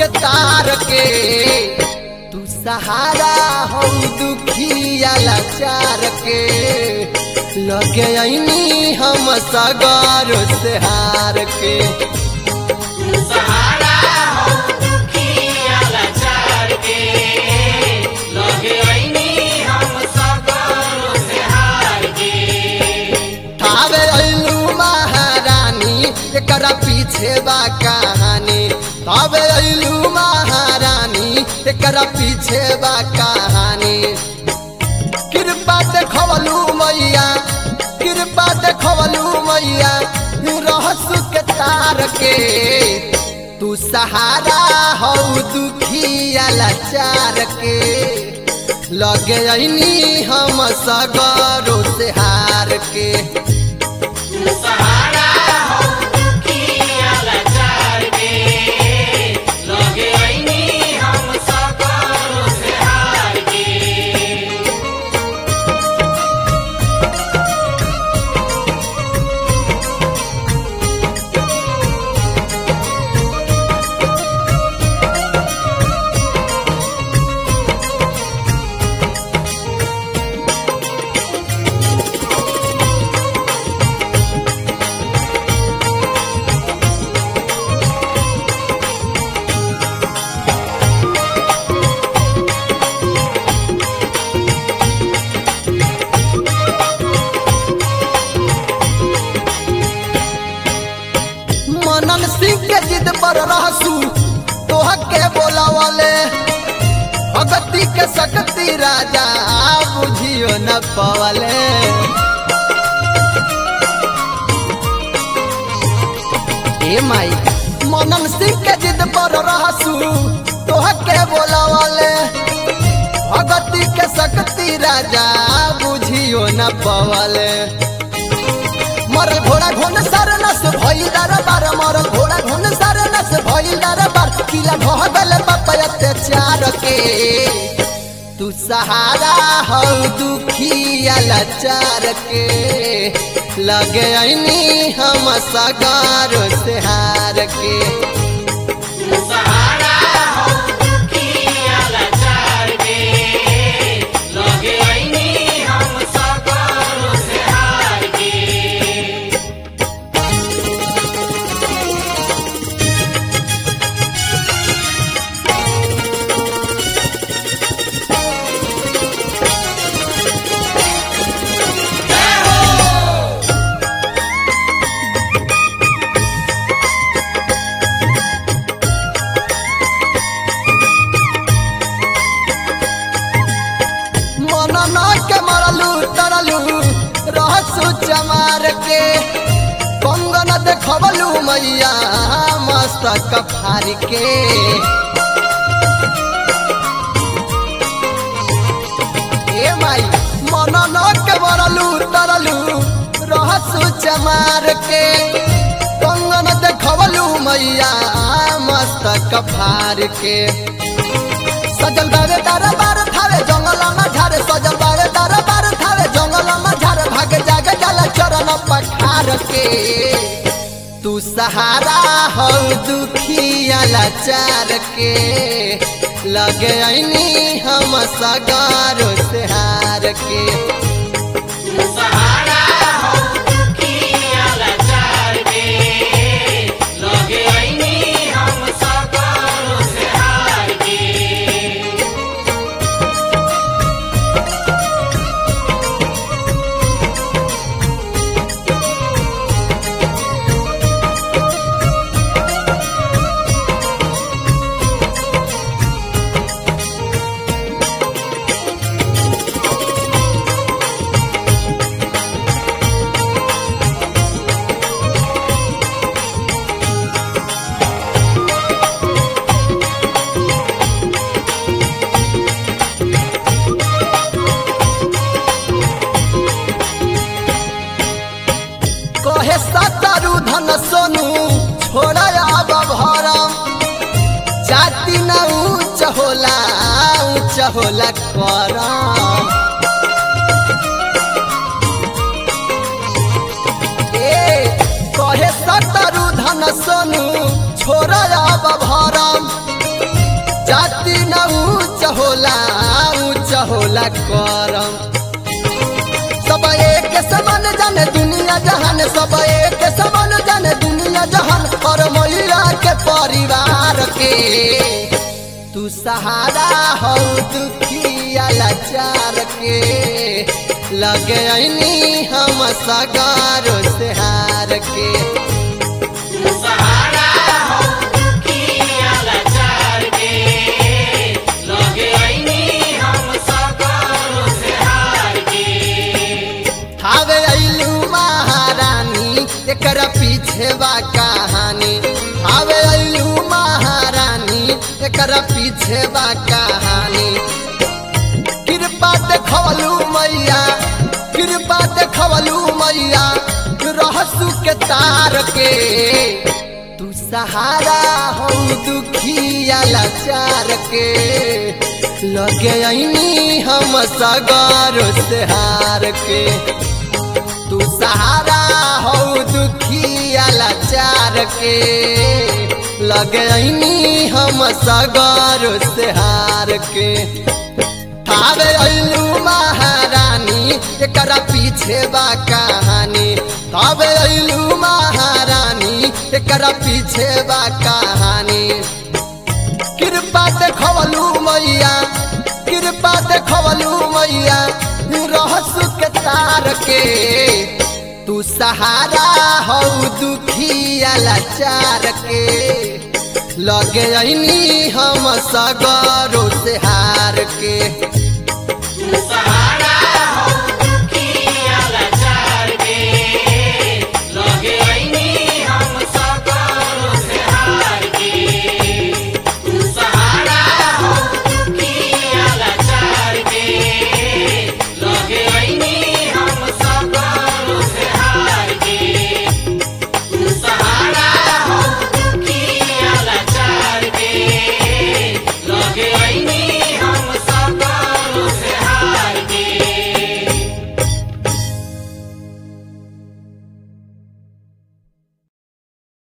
के तार के तू सहारा हो दुखिया लाचार के लगे ऐनी हम सगर से हार के सहारा हो दुखिया लाचार के लगे ऐनी हम सगरो से हार के ठावे ऐलू महारानी एकरा पीछे बा कहानी ठावे ऐलू महारानी एकरा पीछे बा कहानी कृपा देखवलू मैया कृपा देखवलू मैया रहसु के तार के तू सहारा हो दुखिया लाचार के लगे ऐनी हम सगरो से हार के सहारा हो दुखिया लाचार के लगे ऐनी हम सगरो से हार के मनन सिंह के जिद पर रहसू तोह के बोलावले भगती के शक्ति राजा बुझियो न पवले ए माई मनन सिंह के जिद पर रहसू तोह के बोलावले भगती के शक्ति राजा बुझियो न पवले मरल घोड़ा घोन सार नस भइल दरबार मरल घोड़ा घोन सार नस भइल दरबार किला ढह गल बाप अत्याचार के तू सहारा हो दुखिया लाचार के लगे ऐनी हम सगार से हार के सहारा हो दुखिया लाचार के लगे ऐनी हम सगरो से हार के मनना के मरलू तरलू रहसु चमार के कंगन देखबलू मैया मस्तक फार के ए माई मनना के मरलू तरलू रहसु चमार के कंगन देखबलू मैया मस्तक फार के सजल बारे दरबार थारे जंगल में झारे सजल बारे दरबार थारे जंगल में झारे भाग जाग जल चरण पखार के तू सहारा हो दुखिया लाचार के लगे ऐनी हम सगारो से हार के सहारा हो दुखिया लाचार के लगे ऐनी हम सगरो से हार के कहे सतरु धन सोनू छोड़ा अब भरम जाति न ऊंच होला ऊंच होला करम ए कहे सतरु धन सोनू छोड़ा अब भरम होला करम सब एक समान जाने दुनिया जहान सब एक समान जाने दुनिया जहान और मैया के परिवार के तू सहारा हो दुखिया लाचार के लगे ऐनी हम सगारो से हार के सहारा हो दुखिया लाचार के लगे आईनी हम सकरों से हार के हावे अइलू महारानी एकरा पीछे बा कहानी हावे अइलू महारानी एकरा पीछे बा कहानी कृपा देखवलू मैया कृपा देखवलू मैया रहसु के तार के तू सहारा हो दुखिया लाचार के लगे ऐनी हम सगर से हार के तू सहारा हो दुखिया लाचार के लगे ऐनी हम सगर से हार के थावे अइलू महारानी एकरा पीछे बा कहानी थावे अइलू महारानी एकरा पीछे बा कहानी कृपा देखवलू मैया कृपा देखवलू मैया रहसु के तार के तू सहारा हो दुखिया लाचार के लगे ऐनी हम सगरो से हार के सहारा